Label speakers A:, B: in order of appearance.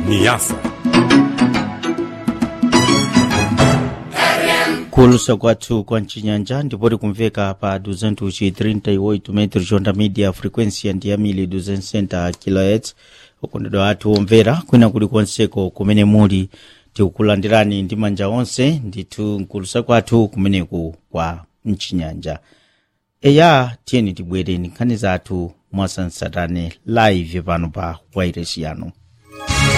A: Niassa.
B: kulusa kwathu kwa mcinyanja ndipoti kumveka pa 238 metros onda media frequência ndi yamili 260 kHz ukondedwa athu omvera kwina kulikonseko kumene muli tikukulandirani ndi manja onse ndithu nkulusa kwathu kumeneku kwa mcinyanja eya tiyeni tibwere nkhani zathu mwasansatane live pano pa wairesi yanu